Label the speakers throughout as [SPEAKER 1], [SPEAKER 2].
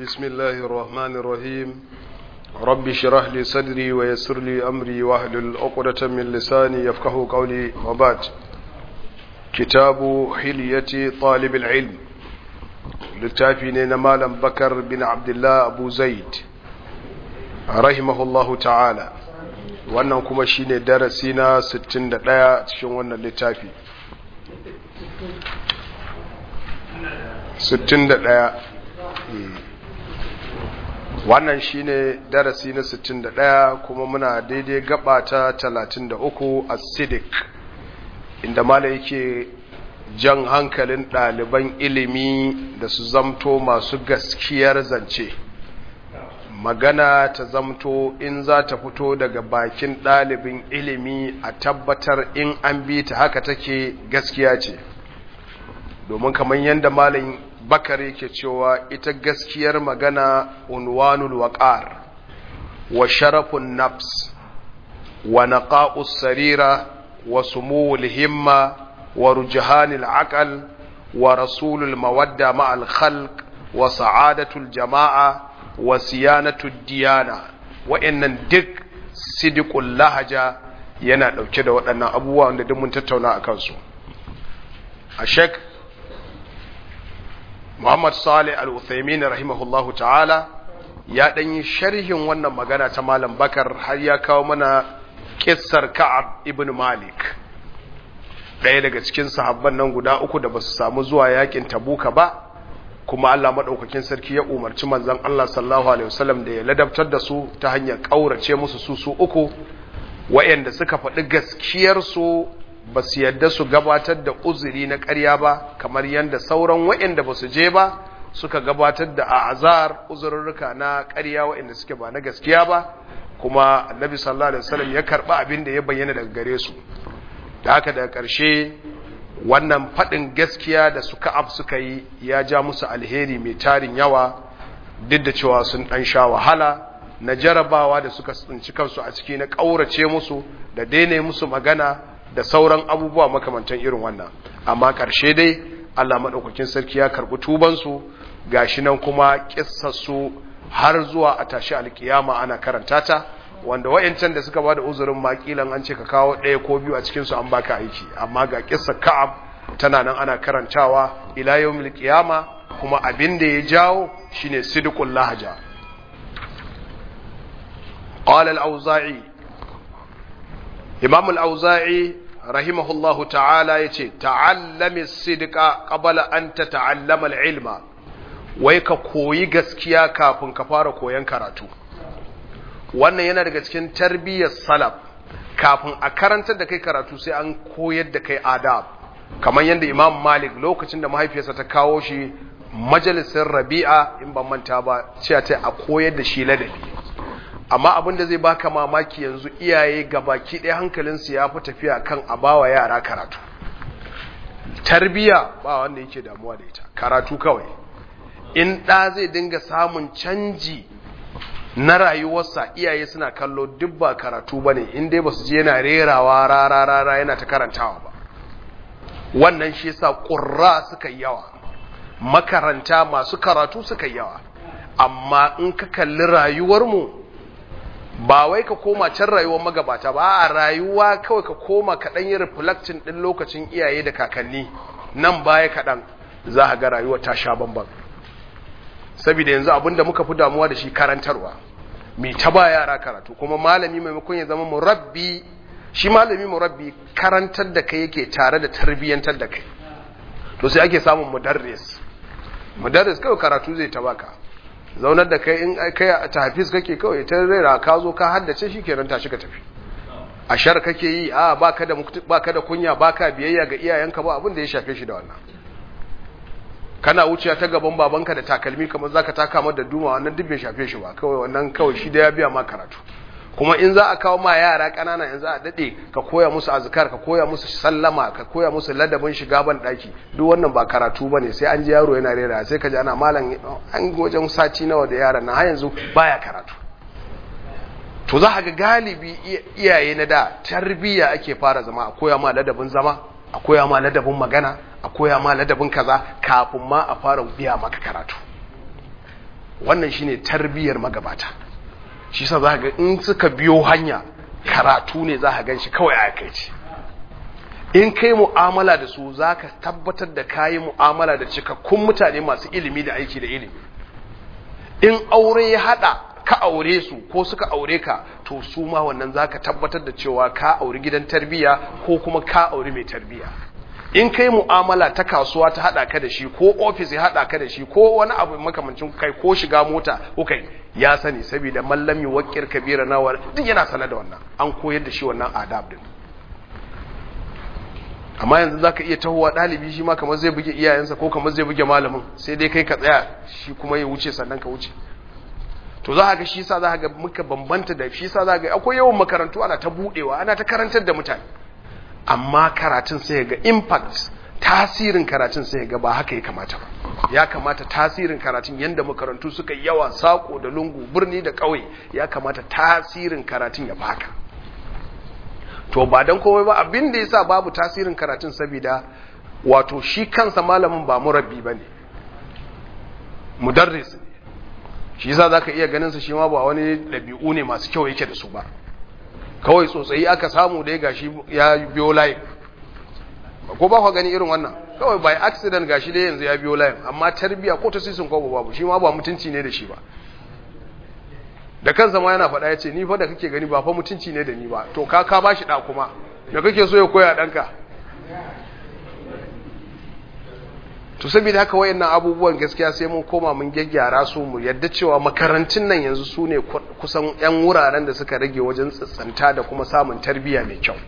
[SPEAKER 1] بسم الله الرحمن الرحيم رب اشرح لي صدري ويسر لي أمري واحلل عقدة من لساني يفقه قولي وبعد كتاب حلية طالب العلم littafi ne na malam bakar bin abdullah abu zaid rahimahullahu ta'ala wannan kuma shine darasi na 61 cikin wannan littafi 61 wannan shine darasi na 61 kuma muna daidai gaba ta 33 a sidik inda malam yake jan hankalin ɗaliban ilimi da su zamto masu gaskiyar zance magana ta zamto in za ta fito daga bakin ɗalibin ilimi a tabbatar in an bi ta haka take gaskiya ce domin kamar yadda malin bakar yake cewa ita gaskiyar magana unwanul waqar wa sharafun nafs wa naqa'us sarira wa sumuwul himma ورجحان العقل ورسول المودة مع الخلق وسعادة الجماعة وسيانة الديانة وإن دك صدق اللهجة yana ɗauke da waɗannan abubuwa wanda duk mun tattauna a kansu a shek muhammad salih al-uthaymin rahimahullahu ta'ala ya ɗan yi sharhin wannan magana ta malam bakar har ya kawo mana kissar ka'ab ibn malik ɗaya daga cikin sahabban nan guda uku da ba su samu zuwa yakin tabuka ba kuma Allah maɗaukakin sarki ya umarci manzon Allah sallallahu alaihi wasallam da ya ladabtar da su ta hanyar ƙaurace musu su su uku wayanda suka faɗi gaskiyar su ba su yadda su gabatar da uzuri na ƙarya ba kamar yadda sauran wayanda ba su je ba suka gabatar da azar uzurruka na ƙarya wayanda suke ba na gaskiya ba kuma annabi sallallahu alaihi wasallam ya karɓi abin da ya bayyana daga gare su da haka daga ƙarshe wannan faɗin gaskiya da suka ab suka yi ya ja musu alheri mai tarin yawa duk da cewa sun ɗan sha wahala na jarabawa da suka tsinci kansu a ciki na ƙaurace musu da daina musu magana da sauran abubuwa makamantan irin wannan amma ƙarshe dai Allah maɗaukakin sarki ya karɓi tubansu gashi nan kuma ƙissarsu har zuwa a tashi alkiyama ana karanta ta wanda wayancan da suka bada uzurin makilan an ce ka kawo ɗaya ko biyu a cikin su an baka aiki amma ga kissa ka'ab tana nan ana karantawa ila yawmil qiyama kuma abin da ya jawo shine sidqul lahaja qala al-auza'i imam al-auza'i rahimahullahu ta'ala yace ta'allami as-sidqa qabla an tata'allama al-ilma wai ka koyi gaskiya kafin ka fara koyan karatu wannan yana daga cikin tarbiyyar salaf kafin a karantar da kai karatu sai an koyar da kai adab kamar yadda imam malik lokacin da mahaifiyarsa ta kawo shi majalisar rabi'a in ban manta ba cewa ta a koyar da shi ladabi amma abin da zai baka mamaki yanzu iyaye gabaki ɗaya hankalinsu ya fi tafiya kan a bawa yara karatu tarbiyya ba wanda yake damuwa da ita karatu kawai in ɗa zai dinga samun canji na rayuwarsa iyaye suna kallo duk ba karatu ba ne in dai ba su je yana rerawa rara rara yana ta karantawa ba wannan shi yasa ƙurra suka yi yawa makaranta masu karatu suka yi yawa amma in ka kalli rayuwarmu ba wai ka koma can rayuwar magabata ba a rayuwa kawai ka koma kaɗan yi reflecting ɗin lokacin iyaye da kakanni nan baya kaɗan za a ga rayuwa ta sha bambam saboda yanzu abinda muka fi damuwa da shi karantarwa mai ta ba yara karatu kuma malami maimakon ya zama murabbi shi malami murabbi karantar da kai yake tare da tarbiyyantar da kai to sai ake samun mudarris mudarris kawai karatu zai ta baka zaunar da kai in kai a tafiz kake kawai ta rera ka zo ka haddace shi kenan tashi ka tafi a shar kake yi a baka da baka da kunya baka biyayya ga iyayenka ba abin da ya shafe shi da wannan kana wuciya ta gaban babanka da takalmi kamar zaka taka mata da duma wannan duk bai shafe shi ba kawai wannan kawai shi da ya biya ma karatu kuma in za a kawo ma yara kanana yanzu a dade ka koya musu azkar ka koya musu sallama ka koya musu ladabin shiga ban daki duk wannan ba karatu bane sai an ji yaro yana rera sai ka ji ana malam an wajen sati nawa da yaran nan har yanzu baya karatu to za ga galibi iyaye na da tarbiyya ake fara zama a koya ma ladabin zama a koya ma ladabin magana a koya ma ladabin kaza kafin ma a fara biya maka karatu wannan shine tarbiyyar magabata shi sa za ga in suka biyo hanya karatu ne za ka gan shi kawai a kai ce in kai mu'amala da su za ka tabbatar da kayi mu'amala da cikakkun mutane masu ilimi da aiki da ilimi in aure ya hada ka aure su ko suka aure ka to su ma wannan za ka tabbatar da cewa ka auri gidan tarbiya ko kuma ka auri mai tarbiya in kai mu'amala ta kasuwa ta hada ka da shi ko ofis ya hada ka da shi ko wani abu makamancin kai ko shiga mota ko kai ya sani saboda mallami wakir kabira nawar duk yana sanar da wannan an koyar da shi wannan adab din amma yanzu zaka iya tahowa dalibi shi ma kamar zai buge iyayensa ko kamar zai buge malamin sai dai kai ka tsaya shi kuma ya wuce sannan ka wuce to za ga shi sa za ga muka bambanta da shi sa za ga akwai yawan makarantu ana ta budewa ana ta karantar da mutane amma karatun sai ga impact tasirin karatun sai ga ba haka ya kamata ba ya kamata tasirin karatun yanda makarantu suka yawa sako da lungu birni da ƙauye ya kamata tasirin karatun ya baka to ba dan komai ba abin da yasa babu tasirin karatun saboda wato shi kansa malamin ba murabbi bane mudarris ne shi yasa zaka iya ganin sa shi ma ba wani dabi'u ne masu kyau yake da su ba kawai tsotsayi aka samu da ya gashi ya biyo layin ko ba ku gani irin wannan kawai by accident gashi dai yanzu ya biyo layin amma tarbiya ko ta sisin ko babu shi ma ba mutunci ne da shi ba da kansa ma yana faɗa ya ce ni fa da kake gani ba fa mutunci ne da ni ba to ka ka bashi da kuma da kake so ya koya ɗanka to saboda haka wayannan abubuwan gaskiya sai mun koma mun gyaggyara su mu yadda cewa makarantun nan yanzu su ne kusan yan wuraren da suka rage wajen tsantsanta da kuma samun tarbiyya mai kyau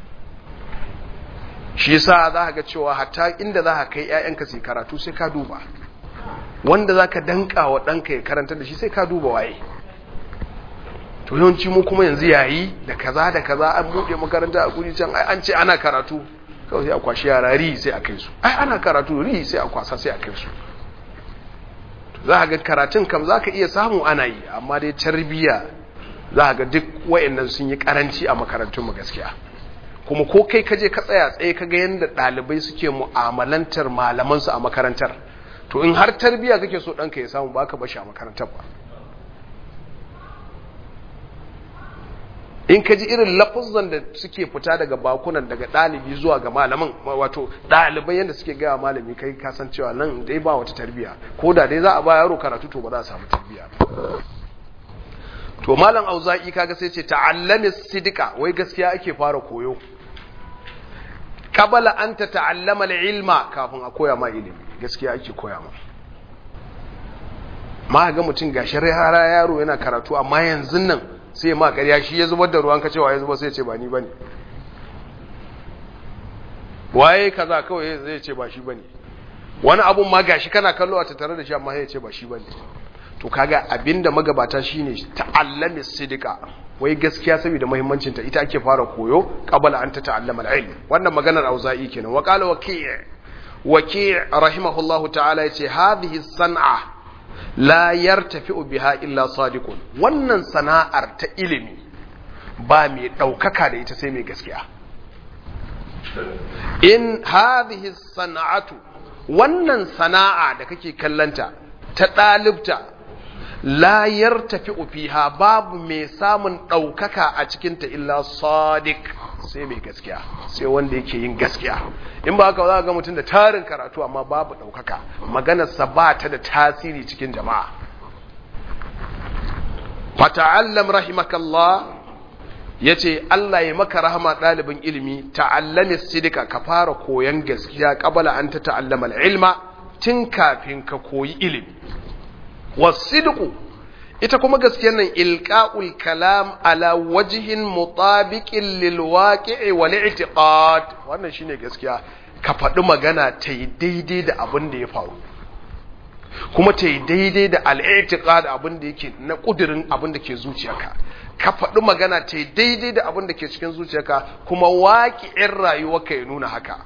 [SPEAKER 1] shi yasa za ka ga cewa hatta inda za ka kai ƴaƴanka su karatu sai ka duba wanda za ka danka wa ɗanka ya karanta da shi sai ka duba waye to yawanci mu kuma yanzu yayi da kaza da kaza an buɗe makaranta a guri can ai an ce ana karatu kawai sai a kwashi yara ri sai a kai su ai ana karatu ri sai a kwasa sai a kai su za ga karatun kam za ka iya samu ana yi amma dai tarbiya za ga duk wa'annan sun yi karanci a makarantun mu gaskiya kuma ko kai ka je ka tsaya tsaye ka ga yadda ɗalibai suke mu'amalantar malamansu a makarantar to in har tarbiya kake so ɗanka ya samu ba ka bashi a makarantar ba in ka ji irin lafuzan da suke fita daga bakunan daga ɗalibi zuwa ga malamin wato ɗalibai yadda suke gaya malami kai kasan cewa nan dai ba wata tarbiya ko da dai za a ba yaro karatu to ba za a samu tarbiya to malam auza'i kaga sai ce ta'allami sidika wai gaskiya ake fara koyo qabala an ta ta'allama ilma kafin a koya ma ilimi gaskiya ake koya ma ma ga mutum gashi rara yaro yana karatu amma yanzu nan sai ma ƙarya shi ya zubar da ruwan kacewa ya zubar sai ce ba ni bane waye kaza kawai zai ce ba shi bane wani abun ma gashi kana kallo a tattare da shi amma sai ya ce ba shi bane to kaga abinda magabata shine ta'allami sidika wai gaskiya saboda muhimmancin ta ita ake fara koyo qabala an ta ta'allama al-ilm wannan maganar auza'i kenan wa qala waki' waki' rahimahullahu ta'ala yace hadhihi san'a la yartafi'u biha illa sadiqun wannan sana'ar ta ilimi ba mai daukaka da ita sai mai gaskiya in hadhihi sana'atu wannan sana'a da kake kallanta ta dalibta la yartafi'u fiha babu mai samun daukaka a cikin ta illa sadiq sai mai gaskiya sai wanda yake yin gaskiya in ba haka za ga mutum da tarin karatu amma babu ɗaukaka maganarsa ba ta da tasiri cikin jama'a fata'allam rahimakallah ya ce Allah ya maka rahama ɗalibin ilimi ta'allami sidika ka fara koyon gaskiya ƙabala an ta ta'allama ilma tun kafin ka koyi ilimi wasidiku ita kuma gaskiyar nan ilqa'ul kalam ala wajhin mutabiqin lil waqi'i wal i'tiqad wannan shine gaskiya ka faɗi magana ta yi daidai da abin da ya faru kuma ta yi daidai da al-i'tiqad abin da yake na kudirin abin da ke zuciyarka ka faɗi magana ta yi daidai da abin da ke cikin zuciyarka kuma waqi'in rayuwarka ya nuna haka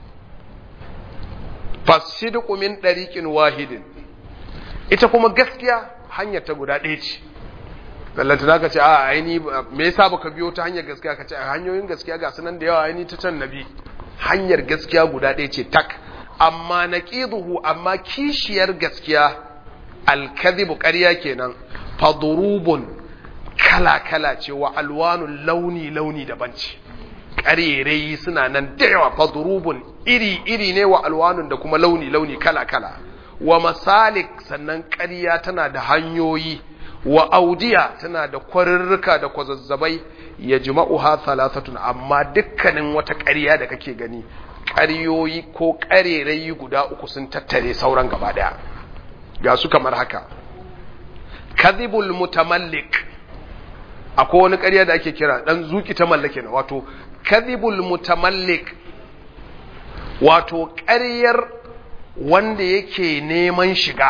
[SPEAKER 1] fasidqu min dariqin wahidin ita kuma gaskiya hanyar ta guda ɗaya ce ballanta za ka ce a aini me yasa baka biyo ta hanyar gaskiya ka ce a hanyoyin gaskiya ga sunan da yawa aini ta can nabi hanyar gaskiya guda ɗaya ce tak amma naqiduhu amma kishiyar gaskiya alkadhibu ƙarya kenan fadurubun kala kala ce wa alwanun launi launi daban ce ƙarerai suna nan da yawa fadurubun iri iri ne wa alwanun da kuma launi launi kala kala wa masalik sannan ƙarya tana da hanyoyi wa audiya tana da kwarurruka da kwazazzabai ya jima'uha thalathatun amma dukkanin wata ƙarya da kake gani ƙaryoyi ko ƙarerayi guda uku sun tattare sauran gaba ɗaya ga su kamar haka kadhibul mutamallik akwai wani ƙarya da ake kira dan zuki ta mallake na wato kadhibul mutamallik wato ƙaryar wanda yake neman shiga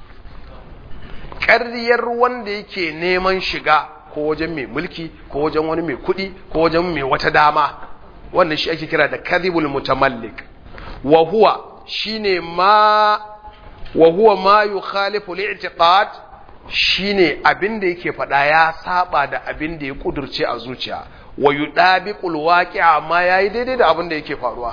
[SPEAKER 1] ƙaryar wanda yake neman shiga ko wajen mai mulki ko wajen wani mai kuɗi ko wajen mai wata dama wannan shi ake kira da kadhibul mutamallik wa huwa shine ma wa huwa ma yukhalifu li'tiqad shine abin da yake faɗa ya saba da abin da ya kudurce a zuciya wa yudabiqul waqi'a amma yayi daidai da abin da yake faruwa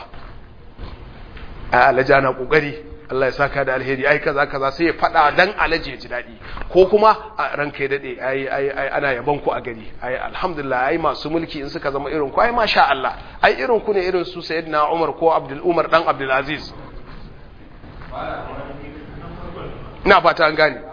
[SPEAKER 1] a alaja na kokari Allah ya saka da alheri ai kaza kaza sai ya faɗa dan alaji ya ji daɗi ko kuma a ranka ya dade ai ai ai ana yaban ku a gari ai alhamdulillah ai masu mulki in suka zama irin ku ai masha Allah ai irin ku ne irin su sayyidina Umar ko Abdul Umar dan Abdul Aziz ina fata an gane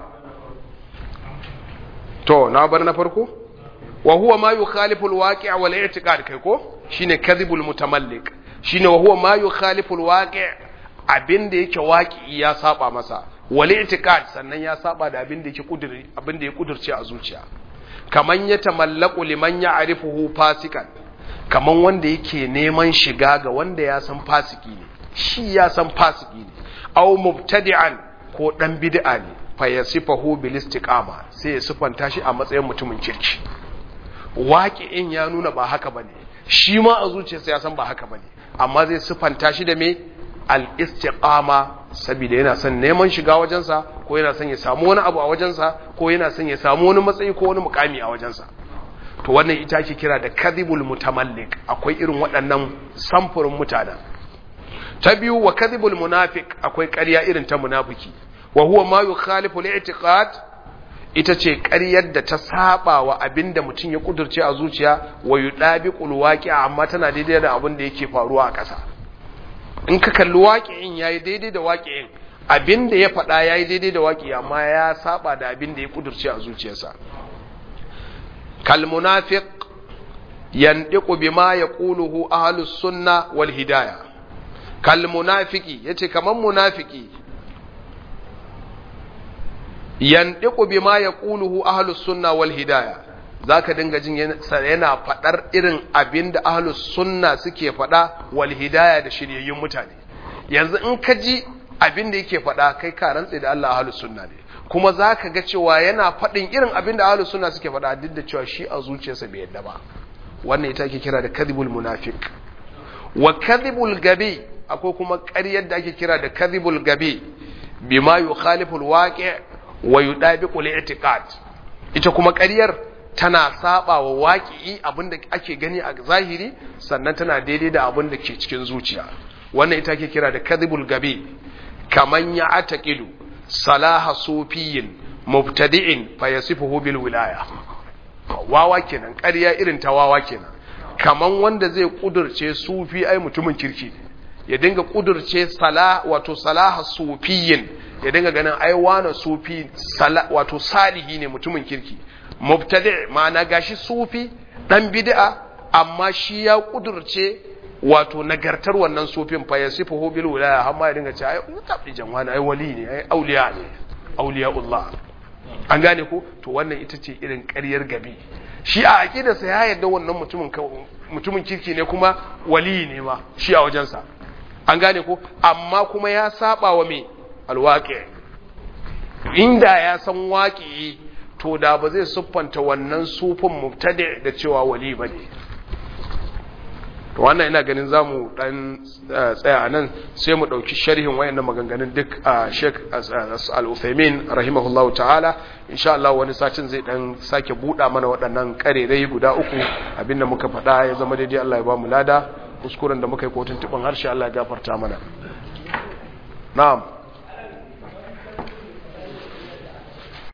[SPEAKER 1] to na bar na farko wa huwa ma yukhalifu alwaqi' wal i'tiqad kai ko shine kadhibul mutamallik shine wa huwa ma yukhalifu alwaqi' abinda yake waqi ya saba masa wal i'tiqad sannan ya saba da abinda yake kudiri abinda ya kudurce a zuciya kaman ya tamallaku liman ya'rifuhu fasikan kaman wanda yake neman shiga ga wanda ya san fasiki ne shi ya san fasiki ne aw mubtadi'an ko dan bid'a ne fa yasifahu bil istiqama sai ya sifanta shi a matsayin mutumin kirki waqi'in ya nuna ba haka bane shi ma a zuciyarsa ya san ba haka bane amma zai sifanta shi da me al istiqama saboda yana son neman shiga wajensa ko yana son ya samu wani abu a wajensa ko yana son ya samu wani matsayi ko wani mukami a wajensa to wannan ita ake kira da kadhibul mutamallik akwai irin waɗannan samfurin mutanen ta biyu wa kadhibul munafiq akwai ƙarya irin ta munafiki wa huwa ma yukhalifu al-i'tiqad ita ce ƙaryar da ta saba wa abinda mutum ya kudurce a zuciya wa yudabiqul waqi'a amma tana daidai da abin da yake faruwa a ƙasa in ka kalli waqi'in yayi daidai da waqi'in abinda ya faɗa yayi daidai da waqi'i amma ya saba da abinda ya kudurce a zuciyarsa kal munafiq yandiqu bima yaquluhu ahlus sunna wal hidayah kal munafiki yace kaman munafiki yandiqu bima yaquluhu ahlus sunna wal hidayah zaka dinga jin yana fadar irin abinda ahlus sunna suke fada wal hidayah da shiryayyun mutane yanzu in ka ji abinda yake fada kai ka rantse da Allah ahlus sunna ne kuma zaka ga cewa yana fadin irin abinda ahlus sunna suke fada duk da cewa shi a zuciyarsa bai yadda ba wannan ita ake kira da kadhibul munafiq wa kadhibul gabi akwai kuma ƙaryar da ake kira da kadhibul gabi bima yukhalifu alwaqi' wa yudabiqu al-i'tiqad ita kuma ƙaryar tana saba wa waqi'i abinda ake gani a zahiri sannan tana daidai da abinda ke cikin zuciya wannan ita ake kira da kadhibul gabi kaman ya ataqidu salaha sufiyin mubtadi'in fayasifuhu bil wilaya wawa kenan ƙarya irin ta wawa kenan kaman wanda zai kudurce sufi ai mutumin kirki ne ya dinga kudurce sala wato salaha sufiyin ya dinga ganin ai wani sufi wato salihi ne mutumin kirki mubtadi ma'ana gashi sufi dan bid'a amma shi ya kudurce wato nagartar wannan sufin fa yasifuhu bil wilaya amma ya dinga ce ai mutabi janwana ai wali ne ai auliya ne auliyaullah an gane ko to wannan ita ce irin ƙaryar gabi shi a aqidarsa ya yarda wannan mutumin mutumin kirki ne kuma wali ne ma shi a wajensa an gane ko amma kuma ya saba wa me alwaƙi inda ya san waƙi to da ba zai siffanta wannan sufin mubtadi da cewa wali ba ne to wannan ina ganin za mu ɗan tsaya a nan sai mu ɗauki sharhin wayannan maganganun duk a sheik al-uthaymin rahimahullah ta'ala insha Allah wani satin zai ɗan sake buɗa mana waɗannan ƙarerai guda uku abinda muka faɗa ya zama daidai Allah ya ba mu lada kuskuren da muka yi kotun tuban harshe Allah ya gafarta mana na'am